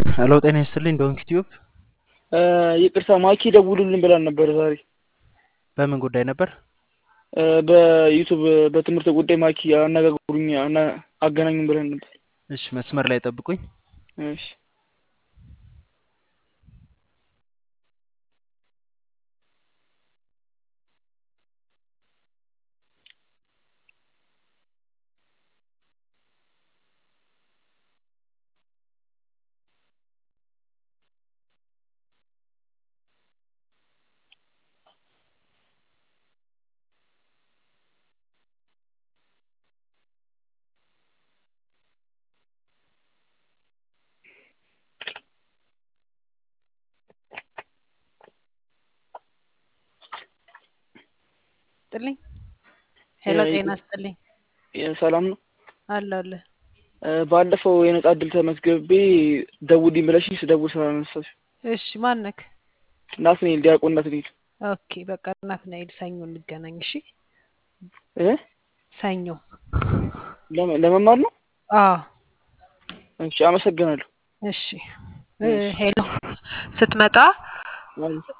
ሄሎ ጤና ይስጥልኝ ዶንኪ ቲዩብ ይቅርታ ማኪ ደውሉልን ብላን ነበር ዛሬ በምን ጉዳይ ነበር? በዩቱብ በትምህርት ጉዳይ ማኪ አነጋግሩኝ አገናኙን ብለን ነበር። እሺ መስመር ላይ ጠብቁኝ። እሺ ስጥልኝ ሄሎ ጤና ስጥልኝ ሰላም ነው። አለ አለ ባለፈው የነጻ እድል ተመዝግቤ ደውልኝ ብለሽኝ ስደውል ስላነሳሽ እሺ ማነክ ናትናኤል ዲያቆን ናትናኤል ኦኬ በቃ ናትናኤል ሰኞ እንገናኝ እሺ እ ሰኞ ለመ- ለመማር ነው። አዎ እሺ አመሰግናለሁ። እሺ እ ሄሎ ስትመጣ